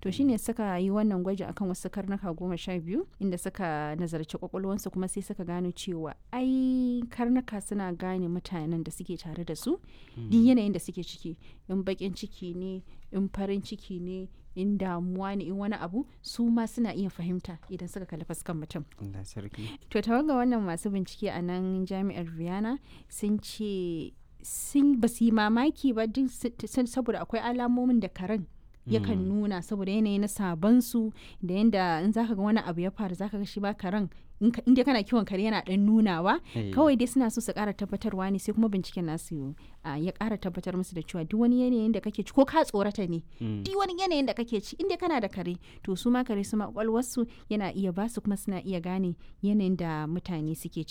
to shine suka yi wannan gwaji akan wasu karnuka goma sha biyu inda suka nazarci kwakwalwansu kuma sai suka gano cewa ai karnuka suna gane mutanen da suke tare da su duk yanayin da suke ciki in bakin ciki ne in farin ciki ne in damuwa ne in wani abu su ma suna iya fahimta idan suka kalli fuskan mutum Allah sarki to tawaga wannan masu bincike a nan jami'ar Vienna sun ce sun ba su yi mamaki ba duk saboda akwai alamomin da karen yakan nuna saboda yanayi na sabansu da yanda in zaka ga wani abu ya faru zaka ga shi ba karen inda kana kiwon kare yana dan nunawa kawai dai suna so su kara tabbatarwa ne sai kuma binciken nasu ya kara tabbatar musu da cewa duk wani yanayin da kake ci ko ka tsorata ne duk wani yanayin da kake ci inda kana da kare to su ma kare su ma kwakwalwarsu yana iya basu kuma suna iya gane yanayin da mutane suke